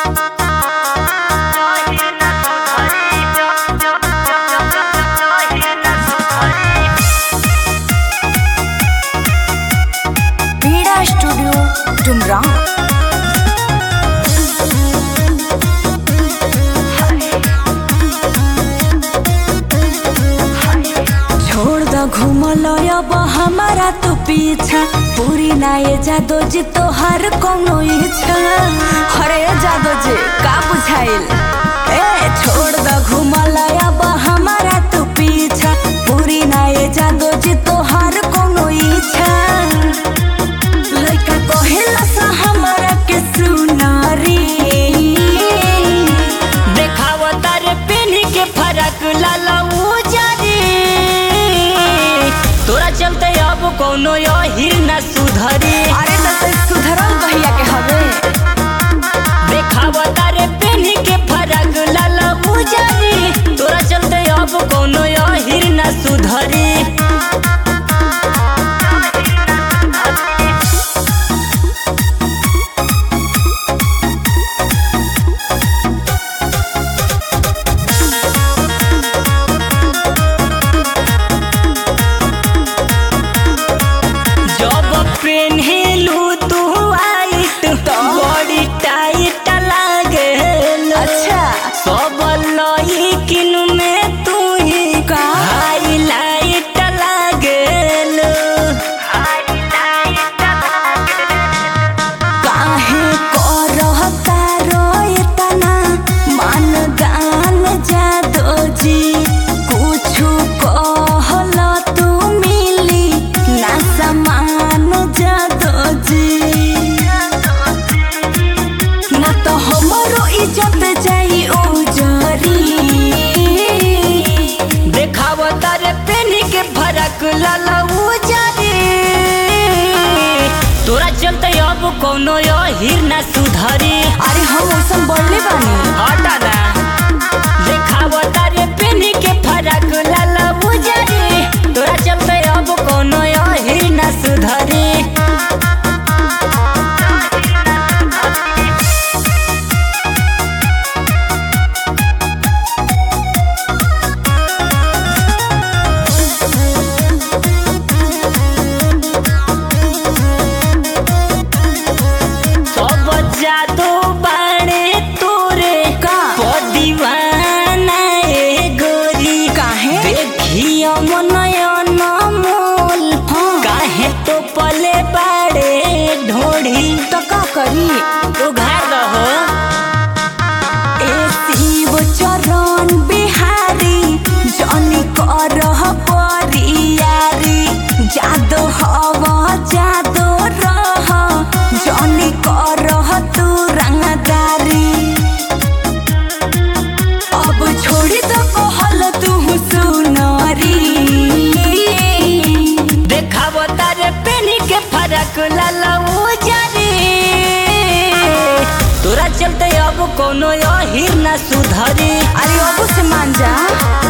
डुमरा छोड़ द घूमल अब हमारा तो पीछा पूरी ना ये जादो जी तो हर कोनो इच्छा अरे जादो जी का बुझाइल ए छोड़ द घूमल अब हमारा तो पीछा पूरी ना ये जादो जी तो हर कोनो इच्छा लइका कहेला सा हमारा के सुनारी देखावता रे पेनी के फरक लाला उजारी तोरा चलते अब कोनो यही न सुधरी अरे त सुधरल कहिया के हवे देखावता रे पेनी के फरक लाला उजारी तोरा चलते अब कोनो यही न सुधरी जब पेन्हेलू तू आइट बड़ी टाइट लागेल अच्छा सब लइकिन में तू ही का? हाईलाइट लागेल काहे करहता रोएतना मान गान जादो जी कुछु कहल तू मिली ना समान जादो जी ना तो हमरो इज्जत जाई उजरी देखावता रे पेनी के फरक लाला उजारी तोरा चलते अब कोनो यही न सुधरी अरे हम ओसन बढ़ले बानी हटा ना देखावता रे पेनी के फरक लाला उजारी तोरा चलते अब कोनो यही न सुधरी सब जादू बाणे तोरे का? दीवाना ए गोरी काहे? देखियो मनयन मोल हाँ। काहे तो पले बाड़े ढोढ़ी तो का करी उघार दहो ए शिव चरण बिहारी जनी करह परियारी जादो हव जादो रह जनी करह तू रंगदारी अब छोड़ी तो कहल तू सुनरी देखावता रे पेनी के फरक लाला उजारी तोरा चलते अब कोनो यही न सुधरी अरे अब से मान जा